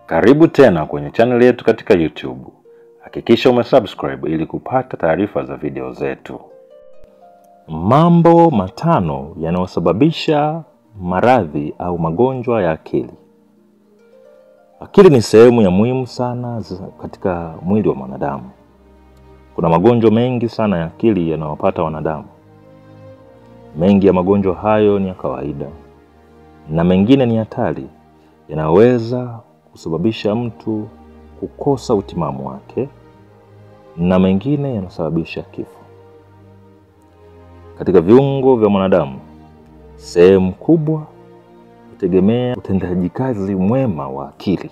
Karibu tena kwenye channel yetu katika YouTube. Hakikisha umesubscribe ili kupata taarifa za video zetu. Mambo matano yanayosababisha maradhi au magonjwa ya akili. Akili ni sehemu ya muhimu sana za- katika mwili wa mwanadamu. Kuna magonjwa mengi sana ya akili yanayopata wanadamu. Mengi ya magonjwa hayo ni ya kawaida na mengine ni hatari, yanaweza kusababisha mtu kukosa utimamu wake na mengine yanasababisha kifo. Katika viungo vya mwanadamu, sehemu kubwa hutegemea utendaji kazi mwema wa akili.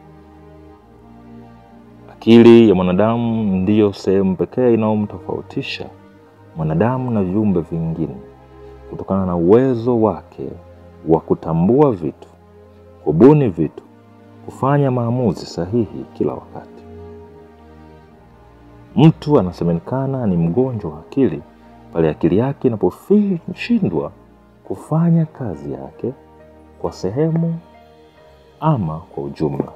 Akili ya mwanadamu ndiyo sehemu pekee inayomtofautisha mwanadamu na viumbe vingine kutokana na uwezo wake wa kutambua vitu, kubuni vitu, kufanya maamuzi sahihi kila wakati. Mtu anasemekana ni mgonjwa wa akili pale akili yake inaposhindwa kufanya kazi yake kwa sehemu ama kwa ujumla.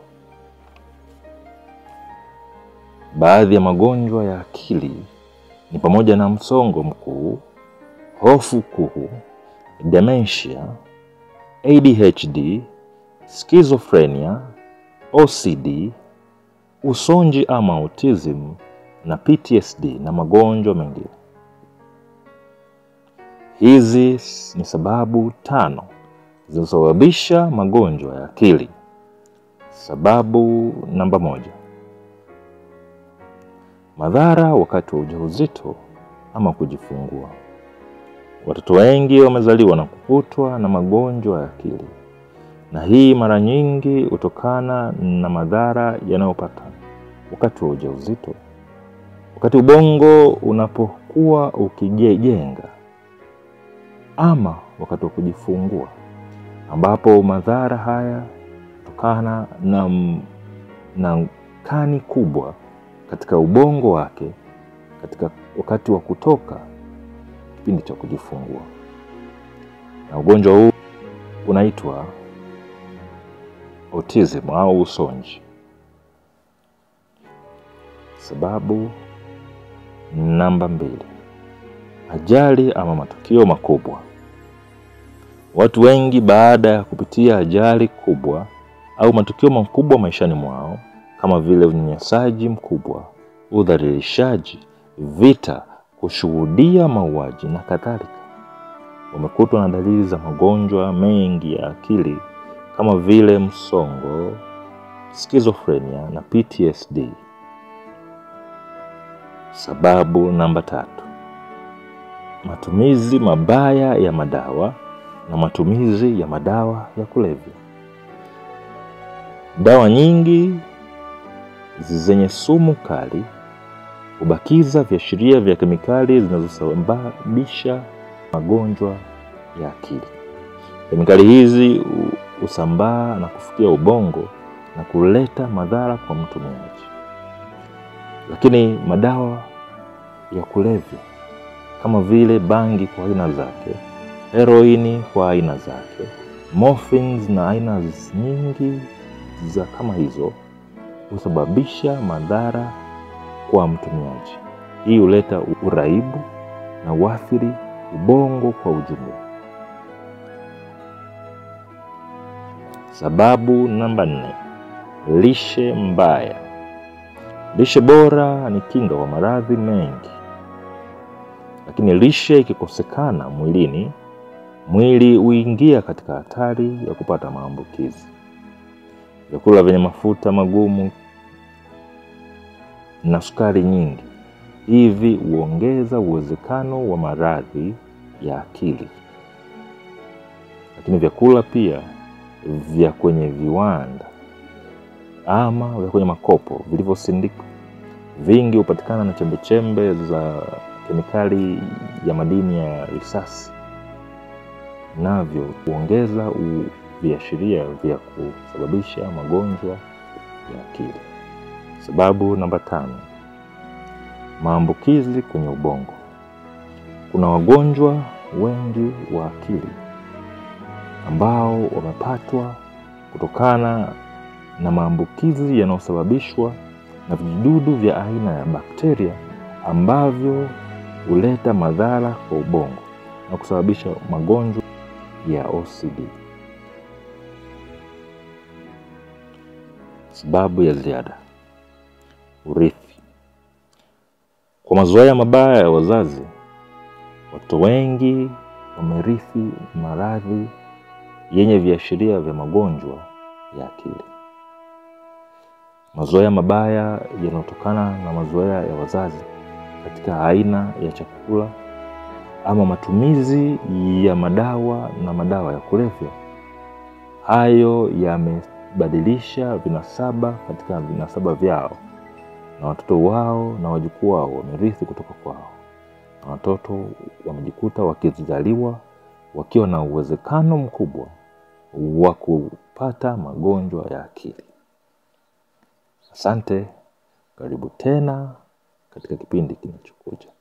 Baadhi ya magonjwa ya akili ni pamoja na msongo mkuu, hofu kuu, dementia, ADHD, schizophrenia, OCD, usonji ama autism na PTSD na magonjwa mengine. Hizi ni sababu tano zinazosababisha magonjwa ya akili. Sababu namba moja: madhara wakati wa ujauzito ama kujifungua. Watoto wengi wamezaliwa na kukutwa na magonjwa ya akili, na hii mara nyingi hutokana na madhara yanayopata wakati wa ujauzito, wakati ubongo unapokuwa ukijenga, ama wakati wa kujifungua, ambapo madhara haya kutokana na, na kani kubwa katika ubongo wake katika wakati wa kutoka kipindi cha kujifungua, na ugonjwa huu unaitwa autism au usonji. Sababu namba mbili: ajali ama matukio makubwa. Watu wengi baada ya kupitia ajali kubwa au matukio makubwa maishani mwao kama vile unyanyasaji mkubwa, udhalilishaji, vita, kushuhudia mauaji na kadhalika, wamekutwa na dalili za magonjwa mengi ya akili kama vile msongo, schizophrenia na PTSD. Sababu namba tatu: matumizi mabaya ya madawa na matumizi ya madawa ya kulevya. Dawa nyingi zenye sumu kali hubakiza viashiria vya kemikali zinazosababisha magonjwa ya akili. Kemikali hizi hu- husambaa na kufikia ubongo na kuleta madhara kwa mtumiaji. Lakini madawa ya kulevya kama vile bangi kwa aina zake, heroini kwa aina zake, morphines na aina nyingi za kama hizo husababisha madhara kwa mtumiaji. Hii huleta uraibu na uathiri ubongo kwa ujumla. Sababu namba nne: lishe mbaya. Lishe bora ni kinga wa maradhi mengi, lakini lishe ikikosekana mwilini, mwili huingia katika hatari ya kupata maambukizi. Vyakula vyenye mafuta magumu na sukari nyingi hivi huongeza uwezekano wa maradhi ya akili. Lakini vyakula pia vya kwenye viwanda ama vya kwenye makopo vilivyosindikwa vingi hupatikana na chembechembe za kemikali ya madini ya risasi, navyo huongeza u- viashiria vya kusababisha magonjwa ya akili. Sababu namba tano: maambukizi kwenye ubongo. Kuna wagonjwa wengi wa akili ambao wamepatwa kutokana na maambukizi yanayosababishwa na vijidudu vya aina ya bakteria ambavyo huleta madhara kwa ubongo na kusababisha magonjwa ya OCD. Sababu ya ziada: urithi. Kwa mazoea mabaya ya wazazi, watoto wengi wamerithi maradhi yenye viashiria vya magonjwa ya akili. Mazoea mabaya yanayotokana na mazoea ya wazazi katika aina ya chakula ama matumizi ya madawa na madawa ya kulevya, hayo yamebadilisha vinasaba katika vinasaba vyao, na watoto wao na wajukuu wao wamerithi kutoka kwao, na watoto wamejikuta wakizaliwa wakiwa na uwezekano mkubwa wa kupata magonjwa ya akili. Asante, karibu tena katika kipindi kinachokuja.